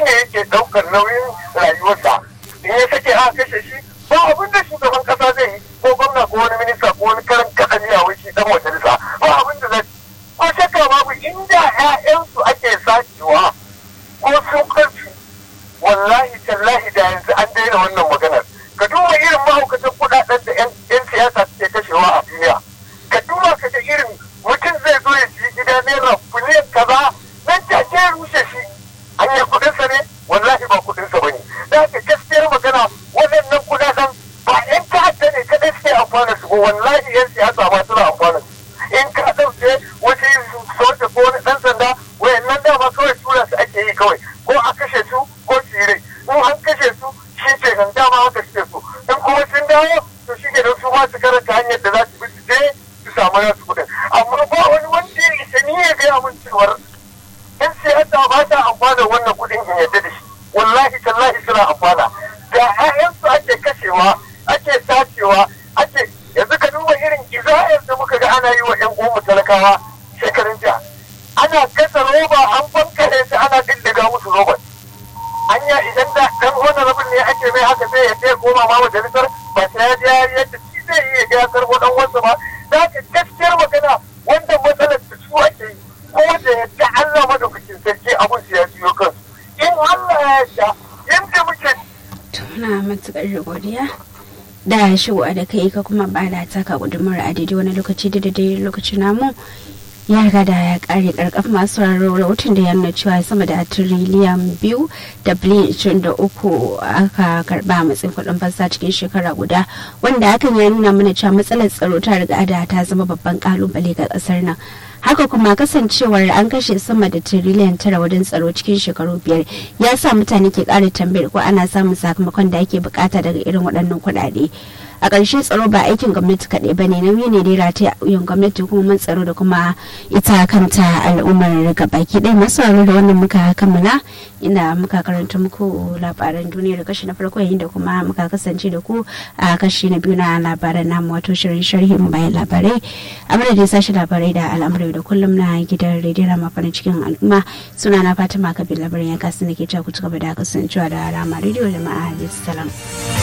ne yake ɗaukar nauyin rayuwarsa in ya sake aka kashe shi ba abin da shugaban kasa zai yi ko gwamna ko wani minista ko wani karan kaɗan ya wai shi dan majalisa ba abin da zai ko shakka babu inda ƴaƴansu ake sacewa ko sun karfi wallahi tallahi da yanzu an daina wannan maganar ka duba irin mahaukacin kuɗaɗen da 'yan siyasa suke kashewa a duniya ka duba ka ga irin mutum zai zo ya ci gida naira biliyan kaza nan take ya rushe shi hanyar kuɗinsa ne wallahi ba kuɗinsa ba ne da haka gaskiyar magana waɗannan kuɗaɗen ba 'yan ta'adda ne kaɗai suke amfana su ba wallahi 'yan siyasa ma suna amfana su in ka ɗauke wasu soja ko wani ɗan sanda wayannan dama kawai tura su ake yi kawai ko a kashe su ko su yi rai in an kashe su shi ke nan dama haka suke so in kuma sun dawo to shi ke nan su ma su karanta hanyar da za su bi su je su samu nasu kuɗin amma ba wani wanda ya isa ni ya gaya min cewar in siyasa ba ta amfana wannan kuɗin in yadda da shi wallahi tallahi suna amfana da 'ya'yansu ake kashewa ake sacewa ake yanzu ka duba irin iza'ir da muka ga ana yi wa 'yan uwanmu talakawa shekarun jiya ana gasa roba an bankare su ana diddiga musu roban anya idan da dan wani rabin ne ake mai haka sai ya sai koma ma majalisar ba sai ya je yadda shi zai yi ya ga karbo dan wansa ba za ka gaskiyar magana wanda matsalar da su ake yi ko da yadda Allah madaukakin sarki abun su ya ciyo kansu in Allah ya yarda yanda muke tuna matukar godiya da shigowa da kai ka kuma bada taka gudumar a daidai wani lokaci da daidai lokacin namu ya riga da ya kare karkaf masu sauraro rahoton da ya nuna cewa sama da tiriliyan biyu da biliyan ishirin da uku aka karba matsayin kuɗin fasa cikin shekara guda wanda hakan ya nuna mana cewa matsalar tsaro ta riga da ta zama babban kalubale ga ƙasar nan haka kuma kasancewar an kashe sama da tiriliyan tara wajen tsaro cikin shekaru biyar ya sa mutane ke ƙara tambayar ko ana samun sakamakon da ake bukata daga irin waɗannan kuɗaɗe a ƙarshe tsaro ba aikin gwamnati kaɗai ba ne nauyi ne dai rataye a wuyan gwamnati kuma tsaro da kuma ita kanta al'ummar baki ɗaya masu da wannan muka kammala inda muka karanta muku labaran duniya da kashi na farko yayin da kuma muka kasance da ku a kashi na biyu na labaran namu wato shirin sharhin bayan labarai a madadin sashi labarai da al'amurai da kullum na gidan rediyon rama farin cikin al'umma suna na fatima kabir labarin ya kasu da ke ku ci gaba da kasancewa da rama rediyo jama'a salam.